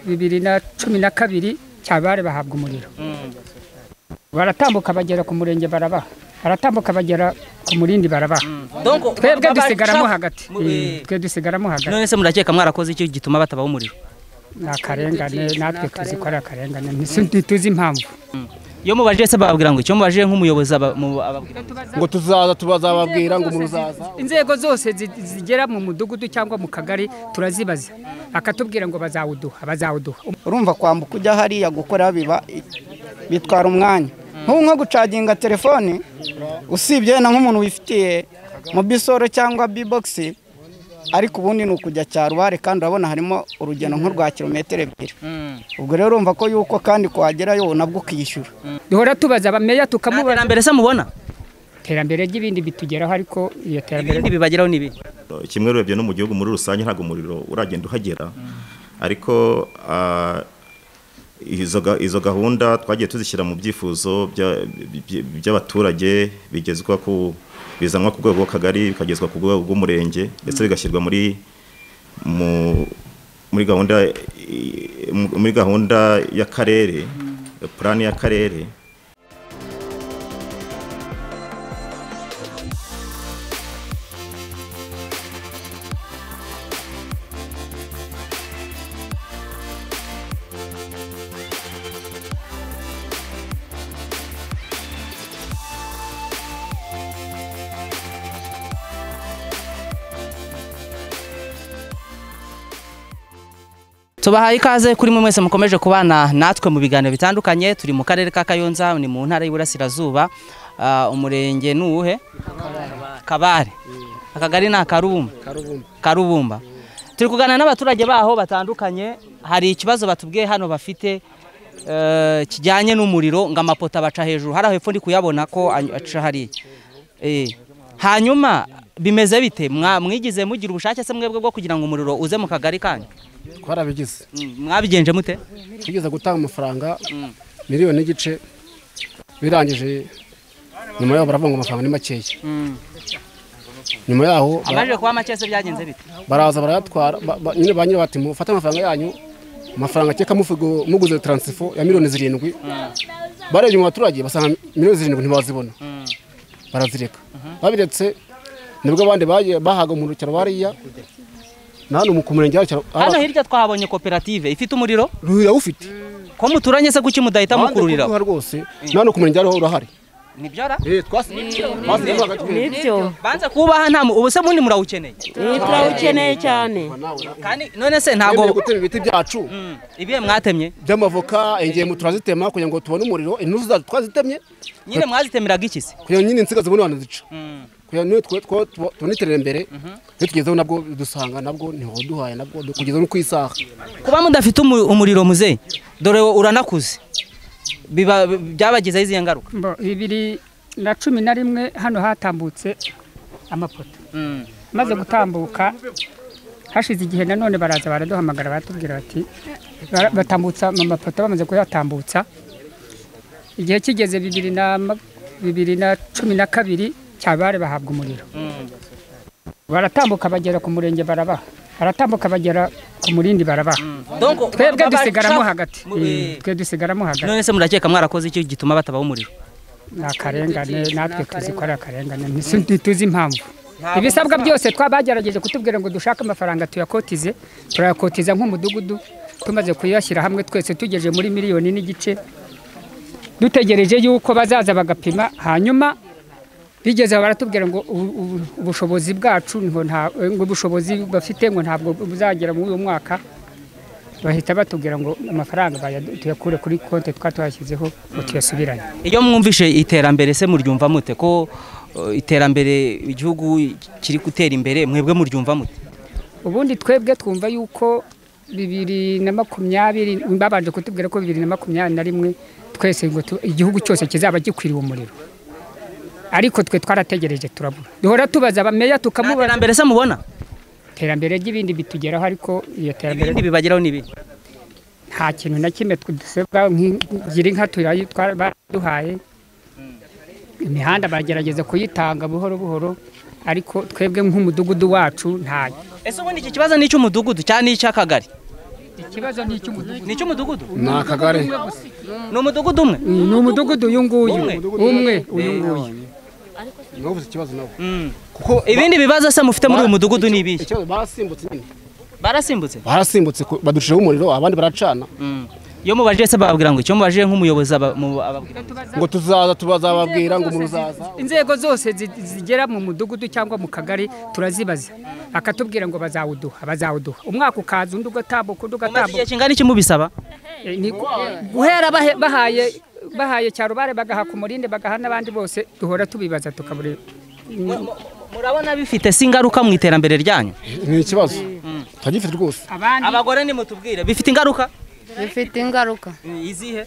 bibiri na cumi na kabiri cyabare bahabwa umuriro baratambuka bagera ku murenge barabaha baratambuka bagera ku murindi barabaha twebwe dusigaramo hagati twe dusigaramo hagati none se murakeka mwarakoze icyo gituma batabaho umuriro ni akarengane natwe tuzi ko ari akarengane ntituzi impamvu iyo mubajije se bababwira ngo icyo mubajije nk'umuyobozi aba- mu- ababwira ngo tuzaza tubazababwira ngo muzaza inzego zose zi- zigera mu mudugudu cyangwa mu kagari turazibaza akatubwira ngo bazawuduha bazawuduha urumva kwambuka ujya hariya gukora biba bitwara umwanya nk'ubu nko gucaginga telefone usibye na nk'umuntu wifitiye mu bisoro cyangwa bibogisi ariko ubundi ni ukujya cyaro uhari kandi urabona harimo urugendo nk'urwa kilometero ebyiri ubwo rero urumva ko yuko kandi kuhagerayo nabwo ukishyura duhora tubaza abameya nta tukamubaza terambere se mubona iterambere ry'ibindi bitugeraho ariko iyo terambere ibindi bibageraho ni ibi kimwe urebye no mu gihugu muri rusange ntabwo umuriro uragenda uhagera ariko ah, izo ga- izo gahunda twagiye tuzishyira mu byifuzo bya- by- by'abaturage bigezwa ku bizanwa ku rwego rw'akagari bikagezwa ku rwego rw'umurenge ndetse bigashyirwa muri mu- muri gahunda i- mu- muri gahunda y'akarere purani y'akarere tubahaye ikaze kuri mwe mwese mukomeje kubana natwe mu biganiro bitandukanye turi mu karere ka kayonza ni mu ntara y'iburasirazuba Ah, umurenge ni uwuhe kabare akagari ni akarubumba karubumba turi kuganira n'abaturage baho batandukanye hari ikibazo batubwiye hano bafite eh, kijyanye n'umuriro ngo amapoto abaca hejuru hari aho hepfo ndi kuyabona ko any- aca hariya Eh, hanyuma bimeze bite Mwa- mwigize mugira ubushake se mwebwe bwo kugira ngo umuriro uze mu kagari kanyu twarabigize Mm, mwabigenje mute tugeze gutanga amafaranga miliyoni n'igice birangije nyuma yaho baravuga ngo amafaranga ni makeya nyuma yaho ba- amajije kuba make se byagenze bite baraza barayatwara ba- ba- nyine ba nyirayo bati mufate amafaranga yanyu amafaranga akeka mufigo muguze taransifo ya miliyoni zirindwi barebye mu baturage basanga miliyoni zirindwi ntibazibona barazireka babiretse nibwo abandi bagiye- bahaga umuntu cyaro bariya na hano mu ku murenge hari icyaro- hano hirya twahabonye koperative ifite umuriro ruhira awufite ko muturanye se kuki mudahita Abandi mukururira kuruha rwose na hano ku murenge hariho urahari nibyora twasigaye nibyo banze kubaha nta mu- ubu se bundi murawukeneye ni turawukeneye cyane kandi none se ntabwo ntabwo gutema ibiti byacu Mm, ibihe mwatemye by'amavoka ingemu turazitema kugira ngo tubone umuriro intuzu zacu twazitemye nyine mwazitemeraga iki se kugira ngo nyine insinga zibone abantu zica kugira ngo niyo twe two tuba- tubone iterambere iyo tugezeho nabwo dusanga nabwo ntiwaduhaye nabwo kugeza no ku isaha kuba mudafite umu- umuriro muzehe dore wowe uranakuze biba byabagezeho izihe ngaruka mbo bibiri na cumi na rimwe hano hatambutse amapoto maze gutambuka hashize igihe nanone baraza baraduhamagara baratubwira bati bara- batambutsa mu mapoto bamaze kuyatambutsa igihe kigeze bibiri na ma- bibiri na cumi na kabiri cyabare bahabwa umuriro baratambuka bagera ku murenge barabaha baratambuka bagera ku murindi barabaha twebwe dusigaramo hagati twe dusigaramo hagati none se murakeka mwarakoze icyo gituma batabaho umuriro ni akarengane natwe tuzi ko ari akarengane ntisu- ntituzi impamvu ibisabwa byose twabagerageje kutubwira ngo dushake amafaranga tuyakotize turayakotiza nk'umudugudu tumaze kuyashyira hamwe twese tugeje muri miliyoni n'igice dutegereje yuko bazaza bagapima hanyuma bigeze aho baratubwira ngo ubu- ubu- ubushobozi bwacu ngo nta- ngo ubushobozi bafite ngo ntabwo buzagera muri uyu mwaka bahita batubwira ngo amafaranga bayadu- tuyakure kuri konti twa twashyizeho ngo tuyasubirane iyo mwumvishe iterambere se muryumva mute ko uh, iterambere igihugu kiri gutera imbere mwebwe muryumva mute ubundi twebwe twumva yuko bibiri na makumyabiri babanje kutubwira ko bibiri na makumyabiri na rimwe twese ngo tu- igihugu cyose kizaba gikwiriye umuriro ariko twe twarategereje turabura duhora tubaza abameya nta tukamubaza terambere se mubona iterambere ry'ibindi bitugeraho ariko iyo terambere ibindi bibageraho ni ibi nta kintu na kimwe dusabwa ngira inka turayi- twara- baraduhaye imihanda baragerageza kuyitanga buhoro buhoro ariko twebwe nk'umudugudu wacu ntayo ese ubundi iki kibazo ni icy'umudugudu cyangwa ni icy'akagari ikibazo ni icy'umudugudu ni icy'umudugudu ni akagari ni umudugudu umwe ni umudugudu uyu nguyu Umwe? umwe uyu nguyu niwo uvuze ikibazo nawe Mm. kuko ibindi bibazo se mufite muri uyu mudugudu ni ibihe ikibazo barasimbutse nyine barasimbutse barasimbutse ku- baducishaho umuriro abandi baracana Mm. iyo mubajije se bababwira ngo icyo mubajije nk'umuyobozi aba- mu- ababwira ngo tuzaza tubazababwira ngo muruzaza inzego zose zi- zigera mu mudugudu cyangwa mu kagari turazibaza akatubwira ngo bazawuduha bazawuduha umwaka ukaza undi ugatambuka undi mumaze igihe ugatambuka kingana iki mubisaba Eh, ni gu- guhera bahe- bahaye bahaye cyarubare bagahaka umurinde bagaha n'abandi bose duhora tubibaza tukabura murabona bifite se ingaruka mu iterambere ryanyu ni ikibazo turagifite rwose abandi abagore nimutubwire bifite ingaruka bifite ingaruka izihe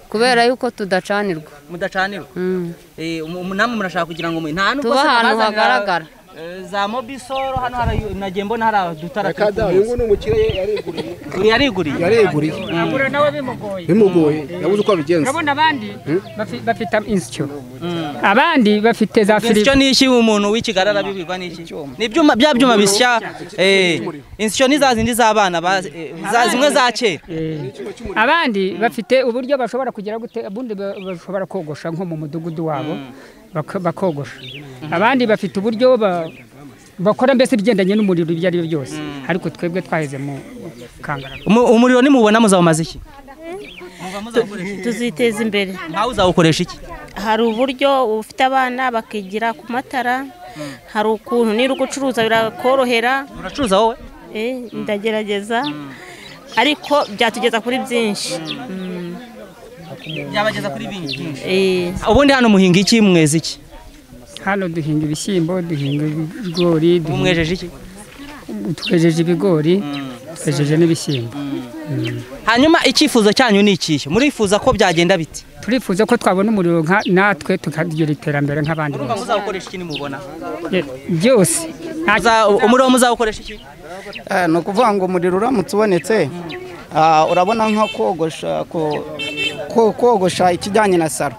kubera yuko tudacanirwa mudacanirwa Mm. Eh, umu- namwe murashaka kugira ngo mwe- nta nubwo Tuba se ahantu bazana- hagaragara. Eh, za mobisoro hano hari nagiye mbona hari adutara reka da uyu nguyu ni umukire yariguriye yariguriye yariguriye abura nawe bimugoye bimugoye yabuze uko abigenza urabona abandi bafi- bafite insyo abandi bafite za firigo insyo ni iki umuntu w'ikigarara bibirwa ni iki ni ibyuma bya byuma bisya eh, insyo ni za zindi z'abana ba- eh, za zimwe za kera abandi bafite uburyo bashobora kugira gute ubundi ba- bashobora kogosha nko mu mudugudu wabo baka- bakogosha abandi bafite uburyo ba- bakora mbese ibigendanye n'umuriro ibyo ari byo byose ariko twebwe twaheze mu kangara Umu- umuriro nimubona muzawumaze iki tuziteza imbere nkawe uzawukoresha iki hari uburyo ufite abana bakigira ku matara hari ukuntu niba ugucuruza birakorohera uracuruza wowe eh, ndagerageza ariko byatugeza kuri byinshi Mm, byabageza kuri bindi eh. ubundi hano muhinga iki mweza iki hano duhinga ibishyimbo duhinga ibigori ubu duhinga- mwejeje iki twejeje ibigori twejeje n'ibishyimbo hanyuma icyifuzo cyanyu ni ikihe murifuza ko byagenda biti turifuza ko twabona umuriro nka natwe tukagira iterambere nk'abandi urumva bose muzawukoresha iki nimubona Eh, byose nta Muza- umuriro muzawukoresha iki Eh, ni ukuvuga ngo umuriro uramutse ubonetse ah, urabona nko kogosha ko- ko- kogosha ikijyanye na saro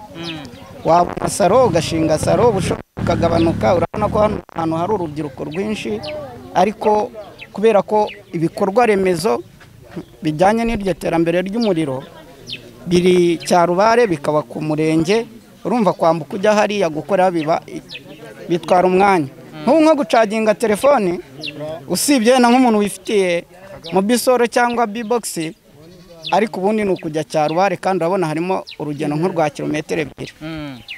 wabona saro ugashinga saro ubushobozi bukagabanuka urabona ko hano ahantu hari urubyiruko rwinshi ariko kubera ko ibikorwa remezo bijyanye n'iryo terambere ry'umuriro biri cyarubare bikaba ku murenge urumva kwambuka ujya hariya gukora biba bitwara umwanya nk'ubu nko gucaginga telefone usibye na nk'umuntu wifitiye mobisoro cyangwa bibogisi ariko ubundi ni ukujya cyarubare kandi urabona harimo urugendo nko rwa kilometero ebyiri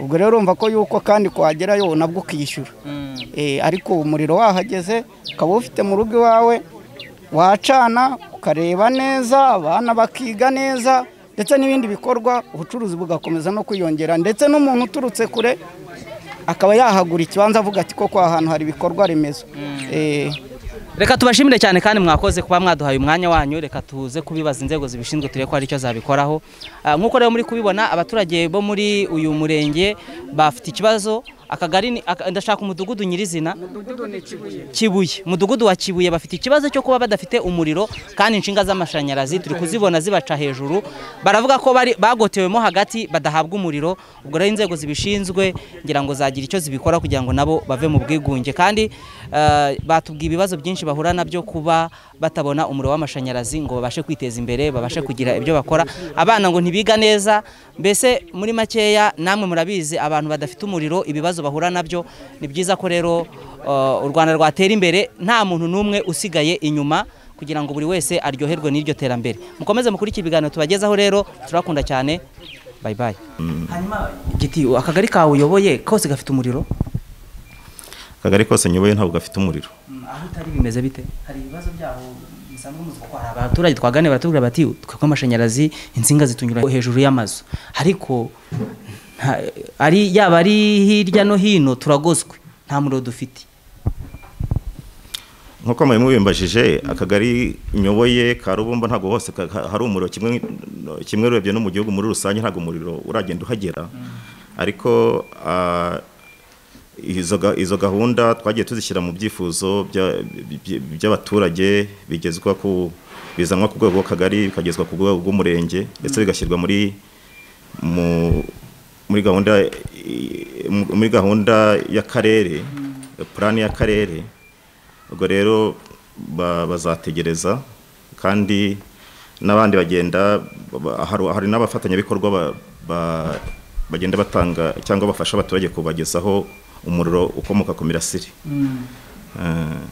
ubwo rero urumva ko yuko kandi kuhagerayo nabwo ukishyura Eh, ariko ubu umuriro wahageze ukaba ufite mu rugo iwawe wacana ukareba neza abana bakiga neza ndetse n'ibindi bikorwa ubucuruzi bugakomeza no kwiyongera ndetse n'umuntu uturutse kure akaba yahagura ikibanza avuga ati koko aha hantu hari ibikorwa remezo Eh, reka tubashimire cyane kandi mwakoze kuba mwaduhaye umwanya wanyu reka tuze kubibaza inzego zibishinzwe turebe ko hari icyo zabikoraho Ah, nk'uko rero muri kubibona abaturage bo muri uyu murenge bafite ikibazo akagari ni- aka- ndashaka umudugudu nyirizina kibuye umudugudu wa kibuye bafite ikibazo cyo kuba badafite umuriro kandi inshinga z'amashanyarazi turi kuzibona zibaca hejuru baravuga ko bari bagotewemo hagati badahabwa umuriro ubwo rero inzego zibishinzwe ngira ngo zagira icyo zibikora kugira ngo nabo bave mu bwigunge kandi eh, batubwiye ibibazo byinshi bahura nabyo kuba batabona umuriro w'amashanyarazi ngo babashe kwiteza imbere babashe kugira ibyo bakora abana ngo ntibiga neza mbese muri makeya namwe murabizi abantu badafite umuriro ibibazo bahura nabyo ni byiza ko rero Uh, u rwanda rwatera imbere nta muntu n'umwe usigaye inyuma kugira ngo buri wese aryoherwe n'iryo terambere mukomeze mukurikire ibiganiro tubagezaho rero turakunda cyane bayi bayi hanyuma giti akagari kawe uyoboye kose gafite umuriro akagari kose nyoboye ntabwo gafite umuriro aho utari bimeze bite hari ibibazo byaho musanzwe muzi kuko hari abaturage twaganira baratubwira bati twebwe amashanyarazi insinga zitunyura hejuru y'amazu ariko nta- ari yaba ari hirya no hino turagozwe nta muriro dufite nk'uko mwari mubimbajije akagari nyoboye ka rubumba ntabwo hose ka- ha- hari umuriro kimwe kimwe urebye no mu gihugu muri rusange ntabwo umuriro uragenda uhagera ariko ah, izo ga- izo gahunda twagiye tuzishyira mu byifuzo bya- by- by'abaturage bigezwa ku bizanwa ku rwego rw'akagari bikagezwa ku rwego rw'umurenge ndetse bigashyirwa muri mu muri gahunda i- mu- muri gahunda y'akarere purani y'akarere ubwo rero ba- bazategereza kandi n'abandi bagenda ba- hari hari n'abafatanyabikorwa ba- ba- bagenda batanga cyangwa bafasha abaturage kubagezaho umuriro ukomoka ku mirasire Eh,